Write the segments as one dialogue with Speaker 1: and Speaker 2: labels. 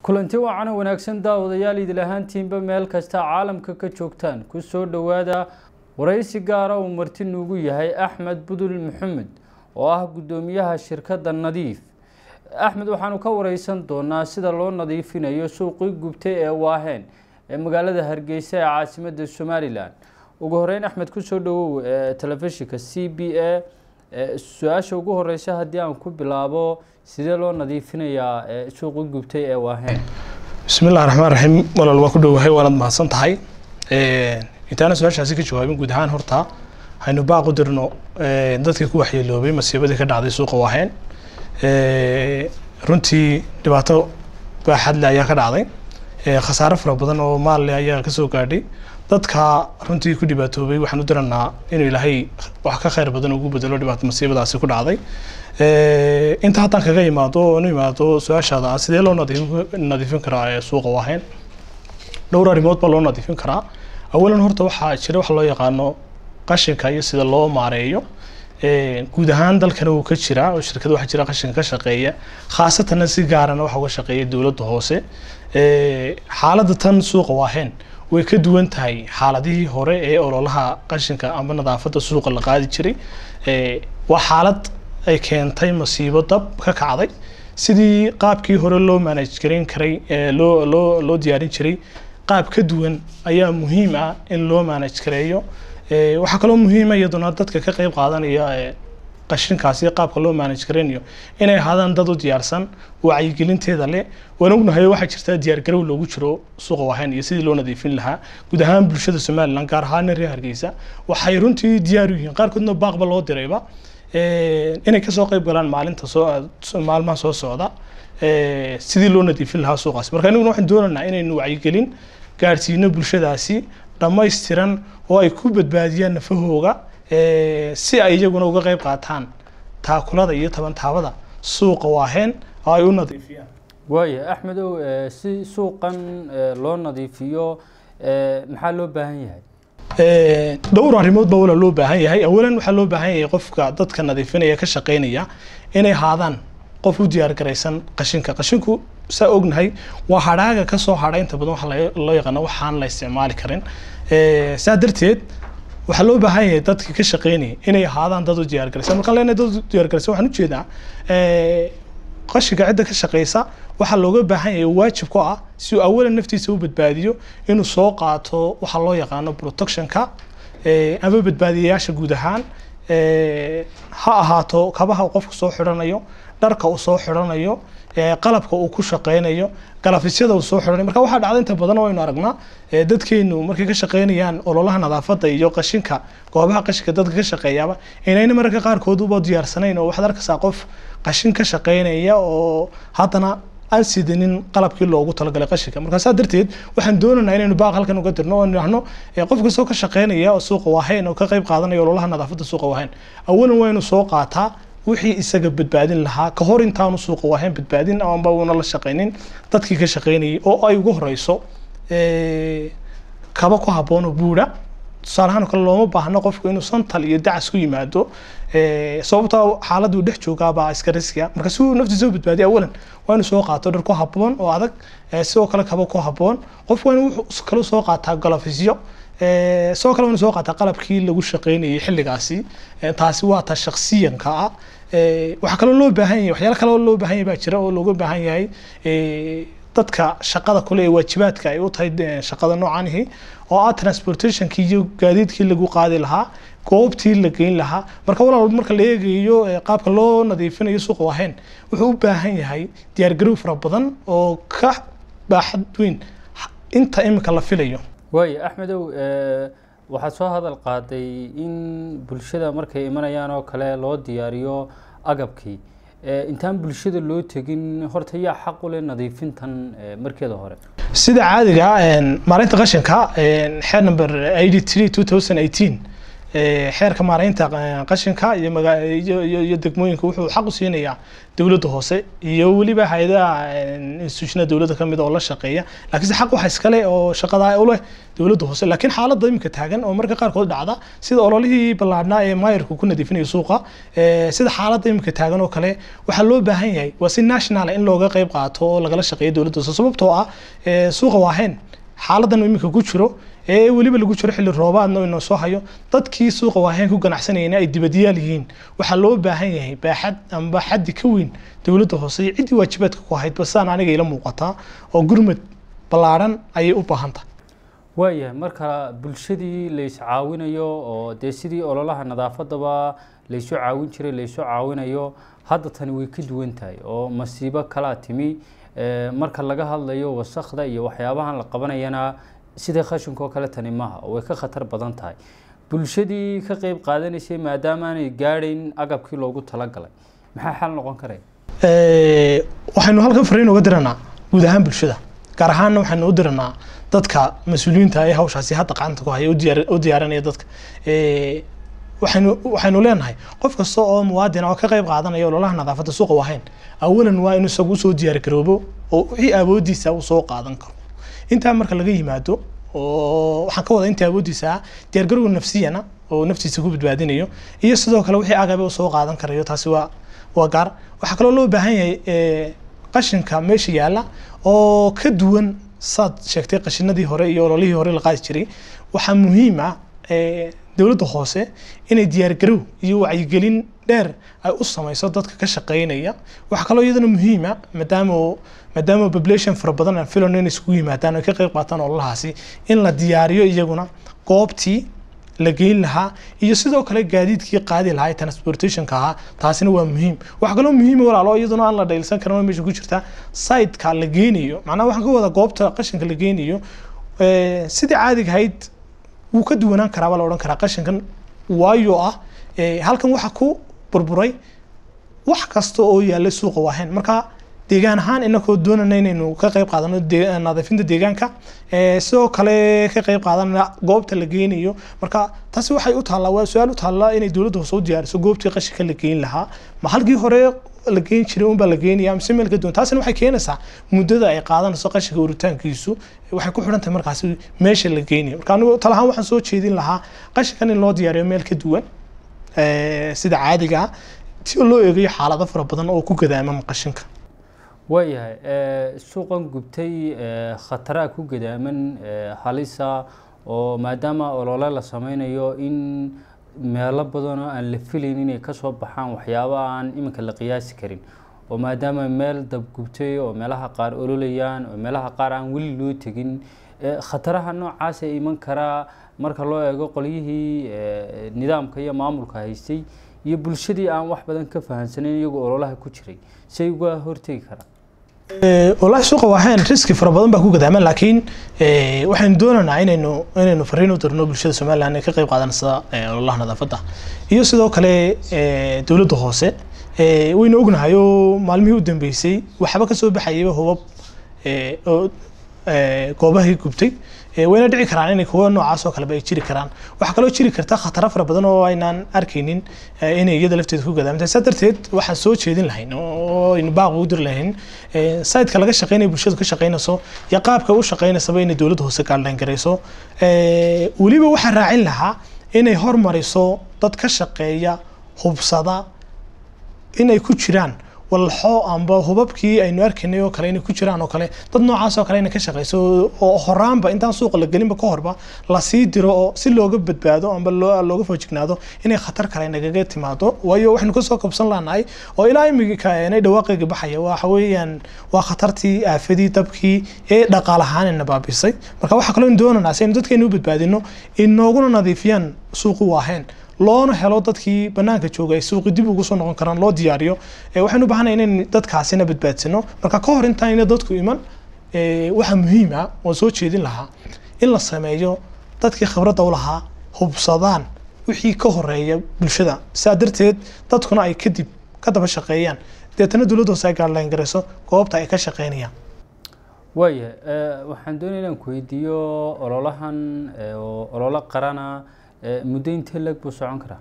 Speaker 1: kulanti wacan oo wanaagsan daawadayaal idil ahaantiinba meel kasta caalamka ka joogtaan ku soo dhowaada waraysi gaara uu marti nuugu yahay axmed budul maxamed oo ah guddoomiyaha shirkadda nadiif axmed waxaanu ka wareysan doonaa sida loo nadiifinayo suuqii gubtay ee waaheen ee magaalada hargeysa ee caasimadda somalilan ugu horeyn axmed kusoo dhawow telefishinka c b a su-aasha ugu horeysa haddii aan ku bilaabo sidee loo nadiifinayaa suuqii gubtay ee waaheen
Speaker 2: bismillahi raxmaan raxiim walaal waa ku dhowahay waanaad mahadsan tahay intaana su-aashaasi ka jawaabin guud ahaan horta haynu baaq u dirno dadkii ku waxyeeloobay masiibadii ka dhacday suuqa waaheen runtii dhibaato baaxadle ayaa ka dhacday khasaare fara badan oo maalle ayaa kasoo gaadhay dadka runtii ku dhibaatoobay waxaan u diranaa inuu ilaahay wax ka khayr badan ugu bedelo dhibaato masiibadaasi ku dhacday inta haddaan kaga imaado oonu imaado su-aashaada ah sidee loo nadiifin nadiifin karaa suuqa waaheen dhowr arrimood baa loo nadiifin karaa awalan horta waxaa jira wax loo yaqaano qashinka iyo sida loo maareeyo guud ahaan dalkana wuu ka jiraa oo shirkada waxaa jira qashinka ka shaqeeya khaasatanna si gaarana waxa uga shaqeeya dowladda hoose xaaladda tan suuqa waaheen way ka duwan tahay xaaladihii hore ee ololaha qashinka ama nadaafadda suuqa la qaadi jiray waa xaalad ay keentay masiibo dab ka kacday sidii qaabkii hore loo manage gareyn karay loo loo loo diyaarin jiray qaab ka duwan ayaa muhiim ah in loo manage gareeyo waxaa kaloo muhiima iyaduna dadka ka qeyb qaadanaya qashinkaasi qaabka loo manage gareynayo inay ahaadaan dad u diyaarsan wacyigelinteeda leh waan ognahay waxaa jirta diyaargarow loogu jiro suuqa wahayn iyo sidii loo nadiifin lahaa guud ahaan bulshada somaliland gaar ahaan reer hargeysa waxay runtii diyaar u yihiin qaarkoodna baaqba loo dirayba inay kasoo qeyb galaan maalinta soo maalmaha soo socda sidii loo nadiifin lahaa suuqaasi marka aniguna waxaan doonaynaa inaynu wacyigelin gaadhsiino bulshadaasi dhammaystiran oo ay ku badbaadiyaan nafahooga si ay iyaguna uga qeyb qaataan taakulada iyo tabantaabada suuqa waaheen oo ay u nadiifiyaan
Speaker 1: waaya axmedow si suuqan loo nadiifiyo maxaa loo baahan yahay
Speaker 2: dhowr arrimood baa wala loo baahan yahay awalan waxaa loo baahan yahay qofka dadka nadiifinaya ka shaqeynaya inay haadaan qof u diyaar garaysan qashinka qashinku saa ognahay waa hadhaaga kasoo hadha inta badan waxa loo yaqaano waxaan la isticmaali karin saa darteed waxaa loo baahan yahay dadka ka shaqeynaya inay ahaadaan dad u diyaar garaysan markaan leenahay dad u diyaar garaysan waxaan ujeedaa qashinka cidda ka shaqeysa waxaa looga baahan yahay waajib ku ah si uu awalan naftiisa u badbaadiyo inuu soo qaato waxa loo yaqaano protectionka ama badbaadiyayaasha guud ahaan ha ahaato kabaha uu qofku soo xidhanayo dharka uu soo xidhanayo qalabka uu ku shaqeynayo galafisada uu soo xidhanayo marka waxaa dhacda inta badan oo aynu aragnaa dadkeenu markay ka shaqeynayaan ololaha nadaafadda iyo qashinka goobaha qashinka dadka ka shaqeeyaaba inayna mararka qaarkood uba diyaarsanayn oo waxaad arkaysaa qof qashin ka shaqeynaya oo haddana aan sidanin qalabkii loogu talagalay qashinka marka saa darteed waxaan doonaynaa inaynu baaq halkan uga dirno oo nidhaahno qof kastoo ka shaqeynaya oo suuqa waahayn oo ka qayb qaadanaya ololaha nadaafadda suuqa waahayn awalan waa inuu soo qaataa wixii isaga badbaadin lahaa ka hor intaanu suuqa waahayn badbaadin amba una la shaqeynin dadkii ka shaqeynayay oo ay ugu horeyso kaba ku habboon oo buudha tusaalahaan kale looma baahno qofku inuu santal iyo dacas ku yimaado sababta xaaladuu dhex joogaabaa iska riskiya marka si uu naftiisa u badbaadiya awalan waa inuu soo qaato dhar ku habboon oo adag sidoo kale kaba ku habboon qof waa inuu kale soo qaataa galafisyo sidoo kale waa inuu soo qaataa qalabkii lagu shaqeynayay xilligaasi taasi waa ta shaksiyanka ah waxaa kaloo loo baahan yahay waxyaalo kale oo loo baahan yahay baa jira oo looga baahan yahay dadka shaqada kule ee waajibaadka ay u tahay shaqada noocanihi oo ah transportationkii iyo gaadiidkii lagu qaadi lahaa goobtii la geyn lahaa marka walaal marka la eegayo qaabka loo nadiifinayo suuqa wahayn wuxuu u baahan yahay diyaargarow fara badan oo ka baaxad weyn inta imika la filayo
Speaker 1: waaya axmedow waxaad soo hadal qaaday in bulshada markay imanayaan oo kale loo diyaariyo agabkii intaan bulshada loo tegin horta yaa xaq u leh nadiifintan markeeda hore
Speaker 2: sida caadiga maalinta qashinka xeer number eighty three two thousand eighteen xeerka maaraynta qashinka iyo iyo degmooyinka wuxuu xaq u siinayaa dowladda hoose iyo weliba hay-adaha institutionada dowladda kamid oo la shaqeeya laakiinse xaq waxa iskale oo shaqada u leh dowladda hoose laakiin xaaladda iminka taagan oo marka qaarkood dhacda sida ololihii ballaadhnaa ee maayarku ku nadiifinayo suuqa sida xaaladda iminka taagan oo kale waxaa loo baahan yahay waa si national in looga qayb qaato oo lagala shaqeeyo dowladda hoose sababtoo ah suuqa waahayn xaaladan iminka ku jiro ee weliba lagu jiro xilli roobaadna inoo soo hayo dadkii suuqa waaheen ku ganacsanayeen ay dibadyaal yihiin waxaa loo baahan yahay baaxad amba xaddi ka weyn dowladda hoose iyo ciddii waajibaadka ku ahayd basaan aniga ila muuqataa oo gurmad ballaadhan ayay u baahan tahay
Speaker 1: waayahay marka bulshadii la iscaawinayo oo dee sidii ololaha nadaafadaba laysu caawin jiray laysu caawinayo hadda tani way ka duwan tahay oo masiibo kalaa timi marka laga hadlayo wasakda iyo waxyaabahan la qabanayana sida khashinka oo kale tani maaha oo way ka khatar badan tahay bulshadii ka qeyb qaadanaysay maadaama aanay gaadhayn agabkii loogu talagalay maxaa xal noqon karaya
Speaker 2: waxaynu halkan fariin uga diranaa guud ahaan bulshada gaar ahaanna waxaynu u diranaa dadka mas-uuliyiinta ee hawshaasi hadda gacanta ku haya u diyaarinaya dadka waxaynu waxaynu leenahay qof kasta oo muwaadin oo ka qayb qaadanaya ololaha nadaafadda suuqa wahayn awalan waa inuu isagu usoo diyaar garoobo oo wixii awoodiisa uu soo qaadan karo intaa marka laga yimaado oo waxaan ka wada inta awoodiisa ah diyaargarowga nafsiyana oo naftiisa ku badbaadinayo iyo sidoo kale wixii agabe uu soo qaadan karayo taasi waa waa gaar waxaa kaloo loo baahan yahay qashinka meesha yaalla oo ka duwan saad sheegtay qashinadii hore iyo ololihii hore la qaadi jiray waxaa muhiim ah dowladda hoose inay diyaargarow iyo wacyigelin dheer ay u samayso dadka ka shaqeynaya waxaa kaloo iyadana muhiima maadaama maadaama population fara badan aan filan inay iskugu yimaadaan oo ka qayb qaataan ololahaasi in la diyaariyo iyaguna goobtii la geyn lahaa iyo sidoo kale gaadiidkii qaadi lahaa ee transportationka ahaa taasina waa muhiim waxaa kaloo muhiima walaalo iyaduna aan la dhaylsan karin oo meesha ku jirta siteka la geynayo macnaha waxaan ka wada goobta qashinka la geynayo sidii caadiga ahayd wuu ka duwanaan karaa baa la odhan karaa qashinkan waayo ah halkan waxa ku burburay wax kasta oo yaalla suuqa waahayn marka deegaan ahaan inakoo doonana inaynu ka qayb qaadano nadiifinta deegaanka sidoo kale ka qayb qaadanana goobta la geynayo marka taasi waxay u taallaa waa su-aal u taallaa inay dowladda hoose u diyaariso goobtii qashinka la geyn lahaa ma halkii hore la geyn jiray unbaa la geynaya mise meel ka duwan taasina waxay keenaysaa muddada ay qaadanayso qashinka uritaankiisu waxay ku xidhan tahay markaasi meesha la geynayo marka anigu talahaan waxaan soo jeedin lahaa qashinkan in loo diyaariyo meel ka duwan sida caadiga ah si loo eegayo xaalado fara badan oo ku gadaama qashinka
Speaker 1: waayahay suuqan gubtay khataraa ku gadaaman halisa oo maadaama olole la sameynayo in meelo badanoo aan la filayn inay kasoo baxaan waxyaaba aan iminka la qiyaasi karin oo maadaama meel dabgubtay oo meelaha qaar ololayaan oo meelaha qaar aan weli loo tegin khataraha noocaasa iman karaa marka loo eego qolyihii nidaamka iyo maamulka haystay iyo bulshadii aan wax badan ka fahamsanayn iyagoo ololaha ku jiray say uga hortegi karaan
Speaker 2: walahi suuqa waahayn riski fara badan baa ku gadaaman laakiin waxaynu doonaynaa inaynu inaynu fariin u dirno bulshada somaliland ee ka qayb qaadanaysa ololaha nadaafadda iyo sidoo kale dowladda hoose waynu ognahay oo maalmihii u dambeysay waxba kasoo baxayaba hubab oo goobahii gubtay wayna dhici karaan inay kuwa noocaas oo kaleba ay jiri karaan waxaa kaloo jiri karta khataro fara badan oo aynaan arkaynin inay iyada lafteeda ku gadaamtay saa darteed waxaan soo jeedin lahayn oo aynu baaq ugu diri lahayn sayidka laga shaqeynaya bulshadu ka shaqeynayso iyo qaabka u shaqeynaysaba inay dowladda hoose gaaldhayn garayso weliba waxaan raacin lahaa inay hormariso dad ka shaqeeya hubsada inay ku jiraan walxo amba hubabkii aynu arkaynay oo kale inay ku jiraan oo kale dad noocaas oo kale inay ka shaqeyso oo horaanba intaan suuqa la gelinba ka horba lasii diro oo si looga badbaado amba looga foojignaado inay khatar kale nagaga timaado waayo waxaynu kasoo kabsan lanahay oo ilaa imika inay dhawaaqayga baxaya waxa weeyaan waa khatartii aafadii dabkii ee dhaqaal ahaan ina baabisay marka waxaa kaloo doonanaa si aynu dadkeenu u badbaadino inooguna nadiifiyaan suuqu waaheen loona helo dadkii banaanka jooga ay suuqi dib ugu soo noqon karaan loo diyaariyo waxaynu u baahanay inayn dadkaasina badbaadsano marka ka hor intaayna dadku iman waxaa muhiim ah oo soo jeedin lahaa in la sameeyo dadkii khibradda u lahaa hubsadaan wixii ka horeeya bulshada sidaa darteed dadkuna ay kadib ka daba shaqeeyaan deetana dowladda hoose ay gaadhlayn garayso goobta ay ka shaqeynayaan
Speaker 1: waaya waxaan doonaya inaan ku weydiiyo ololahan oo ololo qarana muddo intee leeg buu socon karaa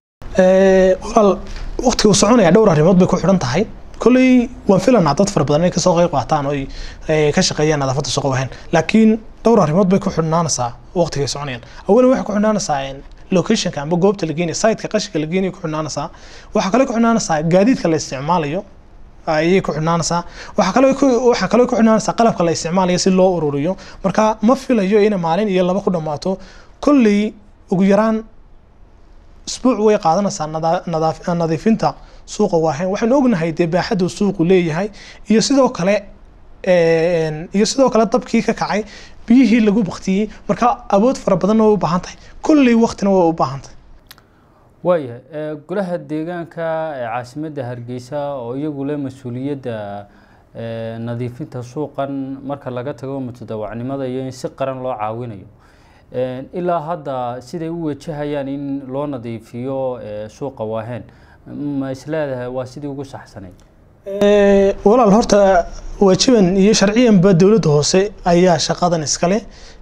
Speaker 2: walaal waqtiga uu soconaya dhowr arrimood bay ku xidhan tahay kolley waan filanaa dad fara badan inay kasoo qayb qaataan oo ay ka shaqeeyaan nadaafadda suuqa wahayn laakiin dhowr arrimood bay ku xidhnaanaysaa waqtiga ay soconayaan awalan waxay ku xidhnaanaysaa locationka amba goobta la geenayo siteka qashinka la geenayo ku xidhnaanaysaa waxaa kale ku xidhnaanaysaa gaadiidka la isticmaalayo ayay ku xidhnaanaysaa waxaa kale waxaa kale ku xidhnaanaysaa qalabka la isticmaalayo si loo ururiyo marka ma filayo inay maalin iyo laba ku dhammaato kolley ugu yaraan isbuuc way qaadanaysaa nadiifinta suuqa waahayn waxaan ognahay dee baaxaddu suuqu leeyahay iyo sidoo kale iyo sidoo kale dabkii ka kacay biyihii lagu baktiyey marka awood fara badanna way u baahan tahay kolley waqtina way u baahan tahay
Speaker 1: waayahay golaha deegaanka ee caasimadda hargeysa oo iyagu leh mas-uuliyadda nadiifinta suuqan marka laga tago mutadawacnimada iyo in si qaran loo caawinayo ilaa hadda siday u wajahayaan in loo nadiifiyo suuqa waaheen ma isleedahay waa sidii ugu saxsanayd
Speaker 2: walaal horta waajiban iyo sharciyanba dowladda hoose ayaa shaqadan iskale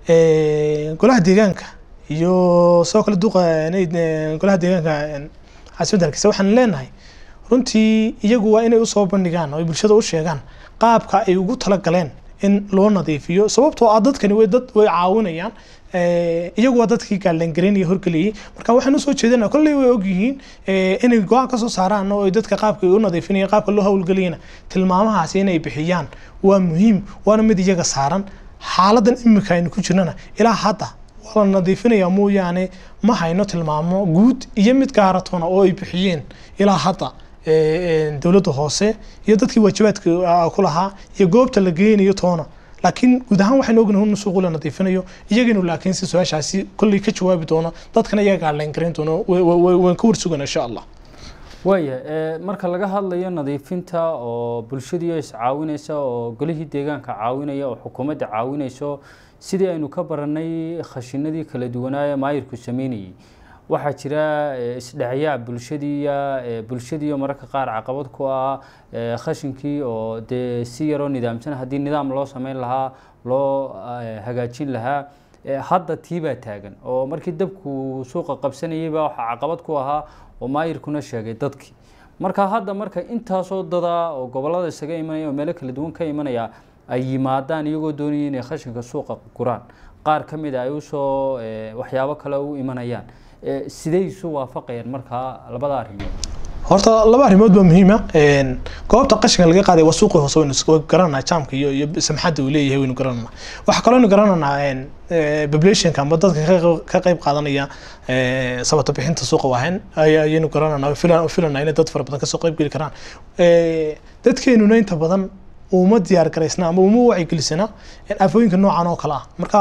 Speaker 2: golaha deegaanka iyo sidoo kale duqa golaha deegaanka caasimadda hargeysa waxaan leenahay runtii iyagu waa inay usoo bandhigaan oo ay bulshada u sheegaan qaabka ay ugu talagaleen in loo nadiifiyo sababtoo ah dadkani way dad way caawinayaan iyagu waa dadkii gaalangareyn iyo horgeliyey marka waxaan usoo jeedana kolley way ogyihiin inay go-aan kasoo saaraan oo dadka qaabka u nadiifinaya qaabka loo howlgeliyana tilmaamahaasi inay bixiyaan waa muhiim waana mid iyaga saaran xaaladan imika aynu ku jirnana ilaa hadda waa la nadiifinaya mooyaane ma hayno tilmaamo guud iyo mid gaaratoona oo ay bixiyeen ilaa hadda dowladda hoose iyo dadkii waajibaadka ku lahaa iyo goobta la geynayo toona laakiin guud ahaan waxaynu ognahay in suuqu la nadiifinayo iyaganu laakiin si su-aashaasi kolley ka jawaabi doono dadkana iyaga gaadhlayn garan doono waan ka warsugana insha allah
Speaker 1: waaya marka laga hadlayo nadiifinta oo bulshadii iscaawinaysa oo golihii deegaanka caawinaya oo xukuumadda caawinayso sidii aynu ka baranay khashinadii kala duwanaaye maayirku sameynayay waxaa jira isdhexyaac bulshadiiya bulshadiiyo mararka qaar caqabad ku ah khashinkii oo dee si yaroo nidaamsan haddii nidaam loo sameyn lahaa loo hagaajin lahaa hadda tiibaa taagan oo markii dabku suuqa qabsanayayba waxaa caqabad ku ahaa oo maayirkuna sheegay dadkii marka hadda marka intaasoo dada oo gobolada isaga imanaya oo meelo kala duwan ka imanaya ay yimaadaan iyagoo doonaya inay khashinka suuqa guraan qaar ka mid a ay usoo waxyaabo kale u imanayaan sidey isu waafaqayaan markaa labada arrimood
Speaker 2: horta laba arrimood baa muhiima goobta qashinka laga qaaday waa suuqii hoose waynu garananaa jaamka iyo iyo samxadda uu leeyahay waynu garananaa waxaa kaloo aynu garananaa populationka amba dadka ka qayb qaadanaya sabata bixinta suuqa waahayn ayaynu garananaa filanaa inay dad fara badan kasoo qayb geli karaan dadkeenuna inta badan uma diyaar garaysna ama uma wacyigelisana aafooyinka noocan oo kale ah marka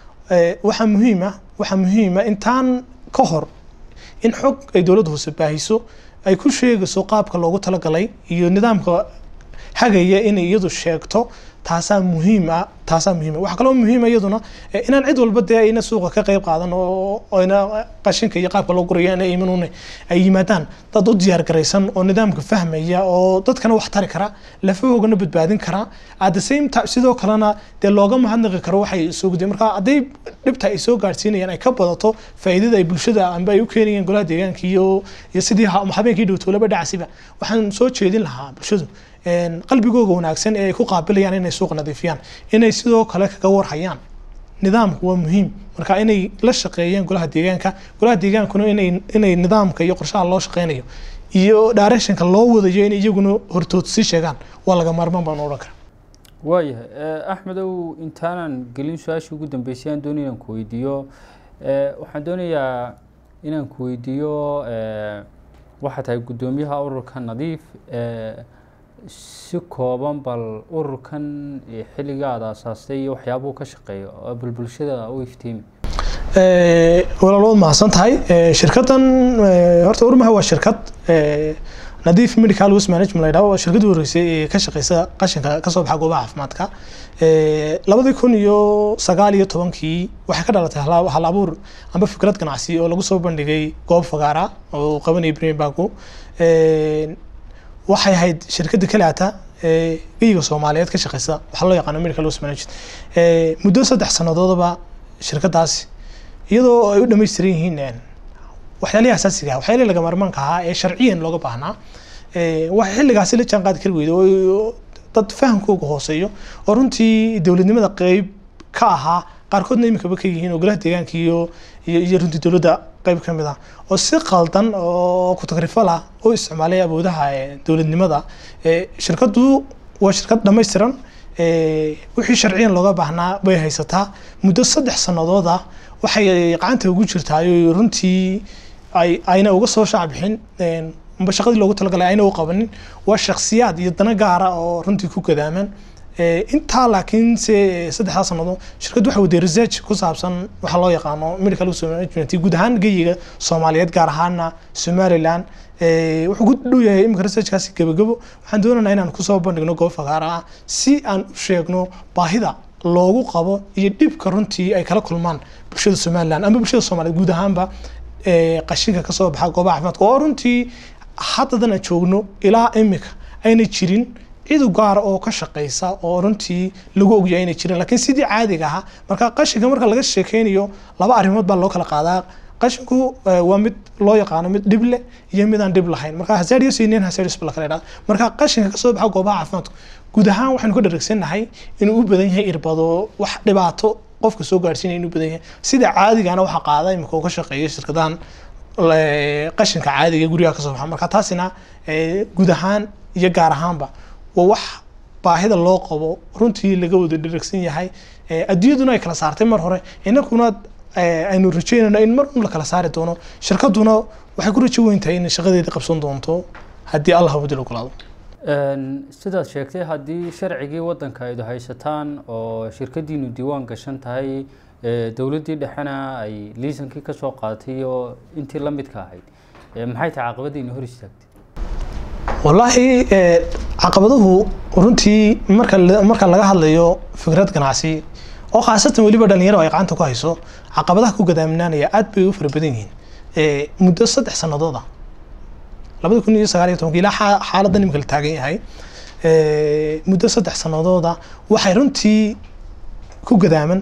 Speaker 2: waxaa muhiima waxaa muhiima intaan ka hor in xog ay dowladda hoose baahiso ay ku sheegayso qaabka loogu talagalay iyo nidaamka hagaya inay iyadu sheegto taasaa muhiim ah taasaa muhiim waxaa kaloo muhiima iyaduna inaan cid walba dee ayna suuqa ka qayb qaadan oo ayna qashinka iyo qaabka loo guraya inay imanuun ay yimaadaan dad u diyaar garaysan oo nidaamka fahmaya oo dadkana wax tari kara lafahoogana badbaadin kara at the same time sidoo kalena dee looga mahadnaqi karo waxay soo gudeen marka hadday dhibta ay soo gaarsiinayaan ay ka badato faa'iidada ay bulshada amba ay u keenayeen golaha deegaanka iyo iyo sidii habeenkii dhowtoolaba dhacsiba waxaan soo jeedin lahaa bulshadu qalbigooga wanaagsan ee ay ku qaabilayaan inay suuqa nadiifiyaan inay sidoo kale kaga warhayaan nidaamku waa muhiim marka inay la shaqeeyaan golaha deegaanka golaha deegaankuna inay inay nidaamka iyo qorshaha loo shaqeynayo iyo directionka loo wadayo inay iyaguna hortood sii sheegaan waa laga maarmaan baan odhan karaa
Speaker 1: waayahay axmedow intaanan gelin su-aashii ugu dambeysay aan doonay inaan ku weydiiyo waxaan doonayaa inaan ku weydiiyo waxaa tahay guddoomiyaha ururka nadiif si kooban bal ururkan xilliga aada aasaastay iyo waxyaabuhu ka shaqeeyo oo bal bulshada u iftiimi
Speaker 2: walaal waad mahadsan tahay shirkaddan horta urmaha waa shirkad nadiif medical waste management la yidhaho waa shirkadii horeysay ee ka shaqeysa qashinka kasoo baxa goobaha caafimaadka labadii kun iyo sagaal iyo tobankii waxay ka dhalatay hal abuur amba fikrad ganacsi oo lagu soo bandhigay goob fagaara oo qabanaya premier banku waxay ahayd shirkadda kaleata ee geyiga soomaaliyeed ka shaqeysa waxaa loo yaqaano medical waste management muddo saddex sannadoodaba shirkadaasi iyadoo ay u dhammaystiran yihiin waxyaalihii asaasiga ah waxyaalihii laga maarmaanka ahaa ee sharciyan looga baahnaa waxay xilligaasi la jaan qaadi kari weyday oo dad fahamkooga hooseeyo oo runtii dowladnimada qeyb ka ahaa qaarkoodna iminkaba ka yihiin oo golaha deegaanka iyo iyo runtii dowladda qeyb ka mid ah oo si qaldan oo ku-tagrifal ah oo isticmaalay awoodaha dowladnimada shirkaddu waa shirkad dhammaystiran wixii sharciyan looga baahnaa bay haysataa muddo saddex sannadood ah waxay gacanta ugu jirtaa runtii ay ayna uga soo shaacbixin amba shaqadii loogu talagalay ayna u qabanin waa shaksiyaad iyo dana gaara oo runtii ku gadaaman intaa laakiin se saddexdaa sanado shirkaddu waxay waday research ku saabsan waxa loo yaqaano medical management guud ahaan geyiga soomaaliyeed gaar ahaana somaliland wuxuu ku dhow yahay iminka researchkaasi gabagabo waxaan doonaynaa inaan kusoo bandhigno goob fagaara ah si aan u sheegno baahida loogu qabo iyo dhibka runtii ay kala kulmaan bulshada somaliland ama bulshada soomaaliyeed guud ahaanba qashinka kasoo baxa goobaha caafimaadka oo runtii haddadan aan joogno ilaa imika ayna jirin cid gaara oo ka shaqeysa oo runtii lagu ogyahay inay jirin laakiin sidii caadiga ahaa marka qashinka marka laga sheekeynayo laba arrimood baa loo kala qaadaa qashinku waa mid loo yaqaano mid dhib leh iyo mid aan dhib lahayn marka hazardous iyo non hazardous ba la kala idhahda marka qashinka kasoo baxa goobaha caafimaadka guud ahaan waxaynu ka dharagsannahay inuu u badan yahay irbado wax dhibaato qofka soo gaadhsiinaya inuu badan yahay sida caadigana waxaa qaada imika uu ka shaqeeya shirkadahan qashinka caadiga guriga kasoo baxa marka taasina guud ahaan iyo gaar ahaanba waa wax baahida loo qabo runtii laga wada dharagsan yahay adduunyaduna ay kala saartay mar hore inakuna aynu rajeynayno in mar un la kala saari doono shirkaduna waxay ku rajo weyn tahay inay shaqadeeda qabsan doonto haddii allah wadil ogolaado
Speaker 1: sidaad sheegtay haddii sharcigii waddanka aydu haysataan oo shirkadiinu diiwaan gashan tahay dowladdii dhexena ay liisankii kasoo qaadatay iyo intii la midka ahayd maxay tahay caqabadiina hor istaagtay
Speaker 2: wallaahi caqabaduhu runtii marka marka laga hadlayo fikrad ganacsi oo khaasatan weliba dhalinyaro ay gacanta ku hayso caqabadaha ku gadaaminaanaya aad bay u fara badan yihiin muddo saddex sannadood ah labada kun iyo sagaal iyo tobanka ilaa xaaladdan imika la taagan yahay muddo saddex sanadooda waxay runtii ku gadaaman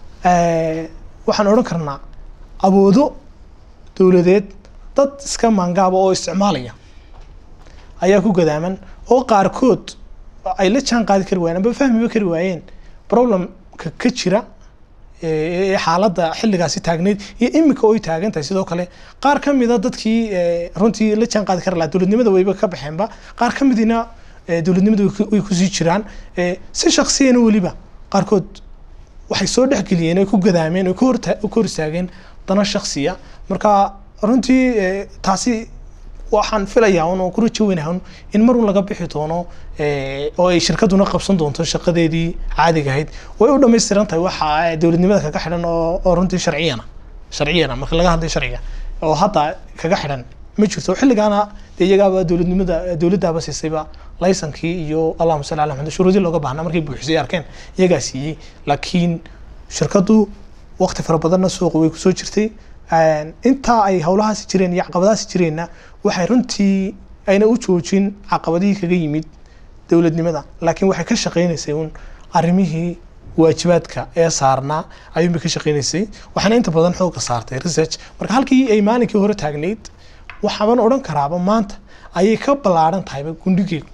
Speaker 2: waxaan odhan karnaa awoodo dowladeed dad iska maangaaba oo isticmaalaya ayaa ku gadaaman oo qaarkood ay la jaan qaadi kari waayeen amba fahmiba kari waayeen problemka ka jira ee xaaladda xilligaasi taagneyd iyo imika oy taagan tahay sidoo kale qaar ka mida dadkii runtii la jaan qaadi kari lahaa dowladnimada wayba ka baxeenba qaar ka midina dowladnimada way kusii jiraan si shaksiyana weliba qaarkood waxay soo dhexgeliyeen ay ku gadaameen ay ku hor istaageen dana shaksiya marka runtii taasi waxaan filayaa un oo ku rajo weynahay un in mar un laga bixi doono oo ay shirkaduna qabsan doonto shaqadeedii caadiga ahayd way u dhammaystiran tahay waxa dowladnimada kaga xidhan oo oo runtii sharciyana sharciyana marka laga hadlayo sharciga oo hadda kaga xidhan ma jirto xilligaana dee iyagaaba dowladnimada dowladdaaba siisayba laysankii iyo allahuma salli ala maxamed shuruudii looga baahnaa markay buuxisay arkeen iyagaa siiyey laakiin shirkaddu waqti fara badanna suuqa way kusoo jirtay intaa ay howlahaasi jireen iyo caqabadahaasi jireenna waxay runtii ayna u joojin caqabadihii kaga yimid dowladnimada laakiin waxay ka shaqeynaysay un arrimihii waajibaadka ee saarnaa ayuunbay ka shaqeynaysay waxaana inta badan xooga saartay research marka halkii ay maalinkii hore taagnayd waxaaban odhan karaaba maanta ayay ka ballaaran tahayba gundhigeegu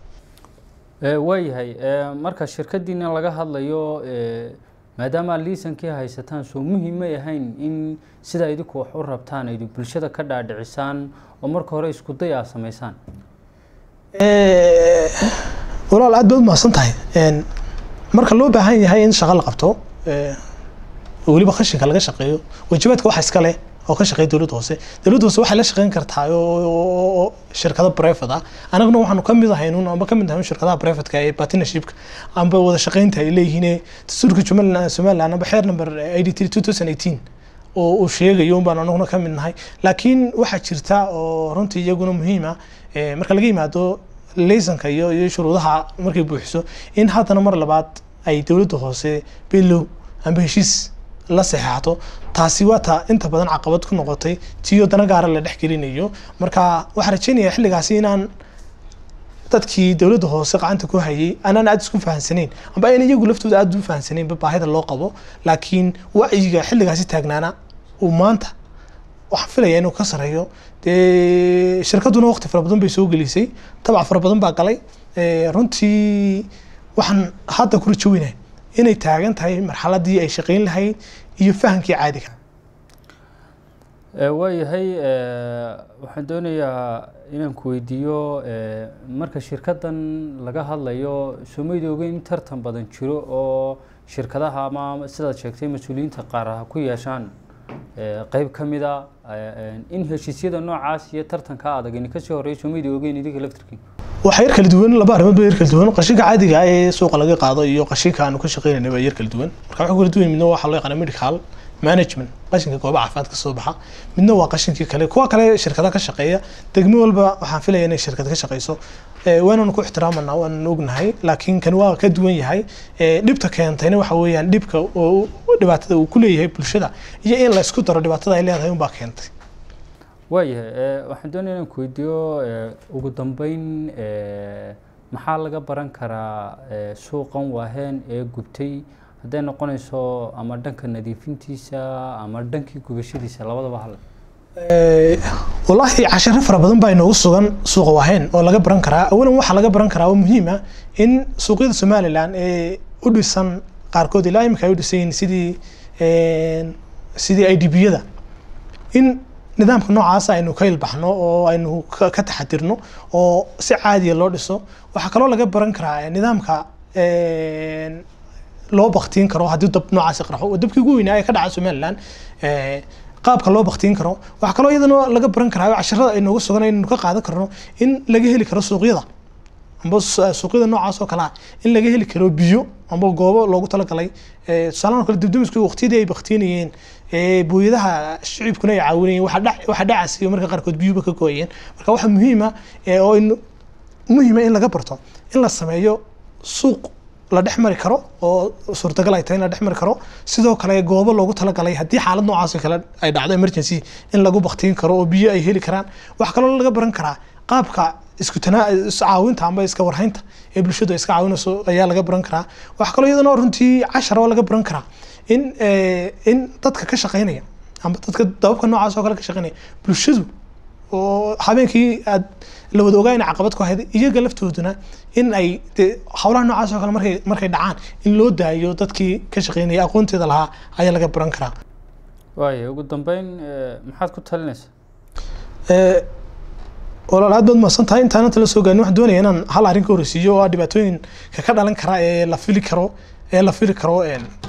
Speaker 1: waayahay marka shirkadiina laga hadlayo maadaama liisankii haysataan soo muhiim may ahayn in sidaa idinku wax u rabtaan aydu bulshada ka dhaadhicisaan oo marka hore isku day aa samaysaan
Speaker 2: walaal aad baad umahadsan tahay marka loo baahan yahay in shaqo la qabto weliba qashinka laga shaqeeyo waajibaadka waxa iska leh oo ka shaqeeya dowladda hoose dowladda hoose waxay la shaqeyn kartaa oo shirkado private ah anaguna waxaanu ka mid ahayn amba ka mid ahayn shirkadaha privateka ee partnershipka amba wada shaqeynta ay leeyihiin dastuurka somaliland somaliland amba xeer number eighty three two thousand eighteen oo uu sheegayo un baan anaguna ka mid nahay laakiin waxaa jirta oo runtii iyaguna muhiim ah marka laga yimaado laysanka iyo iyo shuruudaha markay buuxiso in haddana mar labaad ay dowladda hoose below amba heshiis la saxeexato taasi waa ta inta badan caqabad ku noqotay tiyo dana gaara la dhex gelinayo marka waxaan rajeynayaa xilligaasi inaan dadkii dowladda hoose gacanta ku hayay anaan aada isku fahansaneyn amba ayna iyagu laftooda aada u fahansaneynba baahida loo qabo laakiin wacyiga xilligaasi taagnaana uu maanta waxaan filaya inuu ka sareeyo dee shirkaduna waqti fara badan bay soo gelisay tabac fara badan baa galay runtii waxaan hadda ku rajo weynahay inay taagan tahay marxaladii ay shaqayn lahayd iyo fahamkii caadiga
Speaker 1: waayahay waxaan doonayaa inaan ku weydiiyo marka shirkaddan laga hadlayo somayda ogeyn in tartan badan jiro oo shirkadaha ama sidaad sheegtay mas-uuliyiinta qaar ha ku yeeshaan qeyb ka mida in heshiisyada noocaas iyo tartanka adag ini kasii horeeya somayda ogeyn idinka laftirkiin
Speaker 2: waxaa yar kala duwan laba arrimood baa yar kala duwan qashinka caadiga ah ee suuqa laga qaado iyo qashinka aanu ka shaqeynayna baa yar kala duwan marka waxaa kala duwan midna waxaa loo yaqaana medical management qashinka gooba caafimaadka soo baxa midna waa qashinkii kale kuwa kale shirkada ka shaqeeya degmo walba waxaan filaya inay shirkad ka shaqeyso waananu ku ixtiraamanaa waananu ognahay laakiin kan waa ka duwan yahay dhibta keentayna waxa weeyaan dhibka dhibaatada uu ku leeyahay bulshada iyo in la isku daro dhibaatada ay leedahay unbaa keentay
Speaker 1: waayahay waxaan doonaya inaan ku weydiiyo ugu dambeyn maxaa laga baran karaa suuqan waaheen ee gubtay hadday noqonayso ama dhanka nadiifintiisa ama dhankii gubashadiisa labadaba hal
Speaker 2: wallaahi casharo fara badan baa inoogu sugan suuqa waaheen oo laga baran karaa awalan waxaa laga baran karaa oo muhiim ah in suuqyada somaliland ee u dhisan qaarkood ilaa imika ay u dhisan yihiin sidii sidii i d b-yada in nidaamka noocaas aynu ka ilbaxno oo aynu ka taxadirno oo si caadiya loo dhiso waxaa kaloo laga baran karaa nidaamka loo baktiin karo haddii dab noocaasi qarxo dabkii ugu weynaa ee ka dhaca somaliland qaabka loo baktiin karo waxaa kaloo iyadana laga baran karaa casharada ay nooga sugan inaynu ka qaadan karno in laga heli karo suuqyada amba suuqyada noocaas oo kale ah in laga heli karo biyo amba goobo loogu talagalay tusaalahan kale dibdamisku waqtiyadii ay baktiinayeen booyadaha shicibkuna ay caawinayeen waxa dhacas iyo marka qaarkood biyuba ka gooyeen marka waxaa muhiima oo muhiima in laga barto in la sameeyo suuq la dhex mari karo oo suurtagal ay tahay in la dhex mari karo sidoo kale goobo loogu talagalay haddii xaalad noocaas kale ay dhacdo emergency in lagu baktiin karo oo biyo ay heli karaan waxaa kaloo laga baran karaa qaabka isku tanaa iscaawinta amba iska warhaynta ee bulshadu iska caawinayso ayaa laga baran karaa waxaa kaloo iyadana runtii cashar oo laga baran karaa in in dadka ka shaqeynaya amba dadka dababka noocaas oo kale ka shaqeynaya bulshadu oo habeenkii aad la wada ogaa in caqabad ku ahayd iyaga laftooduna in ay de howlaha noocaas oo kale markay markay dhacaan in loo daayo dadkii ka shaqeynaya aqoonteeda lahaa ayaa laga baran karaa
Speaker 1: waaya ugu dambeyn maxaad ku talinaysaa
Speaker 2: walaal aad baad mahadsan tahay intaan inta la soo gaarin waxaan doonaya inaan hal arrin ka horeysiiyo oo ah dhibaatooyinka ka dhalan kara ee la fili karo ee la fili karo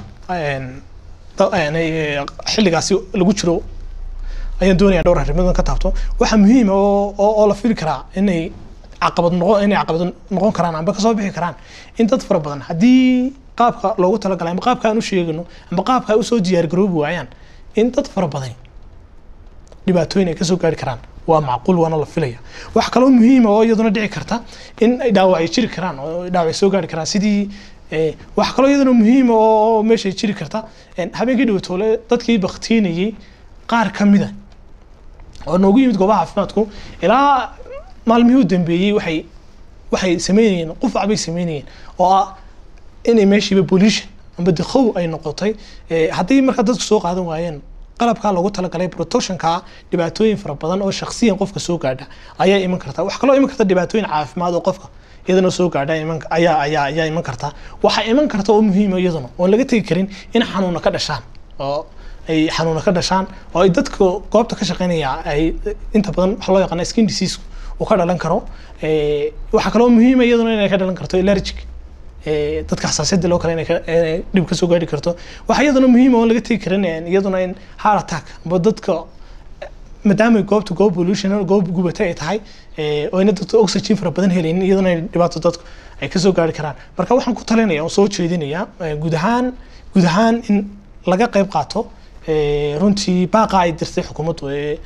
Speaker 2: xilligaasi lagu jiro ayaan doonaya dhowr arrimood ka taabto waxaa muhiim oo oo la fili karaa inay caqabad noqon inay caqabad noqon karaan amba kasoo bixi karaan in dad fara badan haddii qaabka loogu talagalay amba qaabka aan u sheegano amba qaabka ay usoo diyaar garoobi waayaan in dad fara badan dhibaatooyin ay kasoo gaari karaan waa macquul waana la filaya wax kaloo muhiima oo iyaduna dhici karta in dhaawac ay jiri karaan oo dhaawac soo gaari karaan sidii wax kaloo iyaduna muhiima oo meeshay jiri karta habeenkii dhawatoole dadkii baktiinayay qaar ka mida oo noogu yimid goobaha caafimaadku ilaa maalmihii u dambeeyey waxay waxay sameynayeen qufac bay sameynayeen oo ah inay meeshiiba pollution amba dikow ay noqotay haddii markaa dadku soo qaadan waayeen qalabkaa loogu talagalay protectionka dhibaatooyin fara badan oo shaksiyan qofka soo gaadha ayaa iman karta wax kaloo iman karta dhibaatooyin caafimaad oo qofka iyadana soo gaadha iman ayaa ayaa ayaa iman karta waxaa iman karta oo muhiima iyaduna oon laga tegi karin in xanuuna ka dhashaan oo ay xanuuna ka dhashaan oo ay dadka goobta ka shaqeynaya ay inta badan waxa loo yaqaana skin disease uu ka dhalan karo waxaa kaloo muhiima iyaduna inay ka dhalan karto allergic dadka xasaasiyadda loo kale inay dhib ka soo gaari karto waxaa iyaduna muhiima oon laga tegi karin iyaduna in heart attack amba dadka maadaama goobta goob pollution goob gubata ay tahay oo ina dadka oxygen fara badan helaynin iyaduna ay dhibaato dadku ay kasoo gaari karaan marka waxaan ku talinaya oo soo jeedinaya guud ahaan guud ahaan in laga qayb qaato runtii baaqa ay dirtay xukuumaddu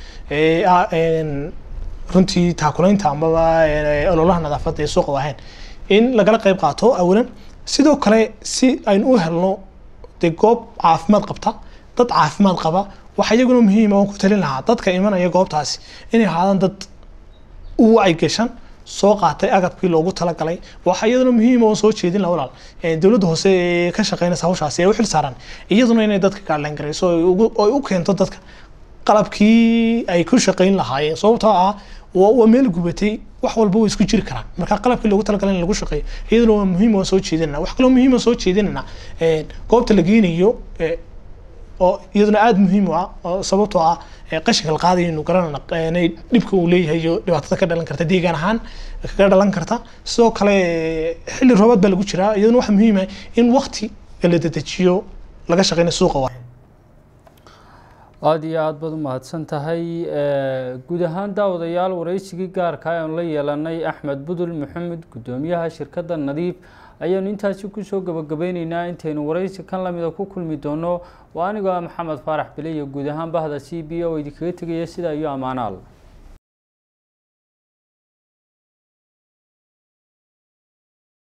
Speaker 2: runtii taakulaynta amaba ololaha nadaafadda ee suuqa wahayn in lagala qayb qaato awalan sidoo kale si aynu u helno dee goob caafimaad qabta dad caafimaad qaba waxa iyaguna muhiima oon ku talin lahaa dadka imanaya goobtaasi inay ahaadaan dad u wacyi gashan soo qaatay agabkii loogu talagalay waxa iyaduna muhiim oo soo jeedin la walaal dowladda hoose ee ka shaqeynaysa hawshaasi ee u xil saaran iyaduna inay dadka gaadhaan garayso oo u keento dadka qalabkii ay ku shaqeyn lahaayeen sababtoo ah waa meel gubatay wax walba way isku jiri karaan marka qalabkii loogu talagalay in lagu shaqeeyo iyaduna waa muhiim oo soo jeedinana wax kaloo muhiim oo soo jeedinana goobta la geynayo oo iyaduna aada muhiim u ah oo sababtoo ah qashinka la qaadayo inu garanana dhibka uu leeyahay iyo dhibaatada ka dhalan karta deegaan ahaan kaga dhalan karta sidoo kale xilli roobaad baa lagu jiraa iyaduna waxa muhiim ah in wakti la dedejiyo laga shaqeynayo suuqa waa
Speaker 1: aada iyo aada baad u mahadsan tahay guud ahaan daawadayaal wareysigii gaarka ayanu la yeelanay axmed budul maxamed guddoomiyaha shirkadda nadiif ayaanu intaasi kusoo gabagabeyneynaa intaynu wareysi kan lamida ku kulmi doono waa anigoo ah maxamed faarax bile iyo guud ahaan bahda c b o idinkaga tegaya sidaa iyo ammaanaal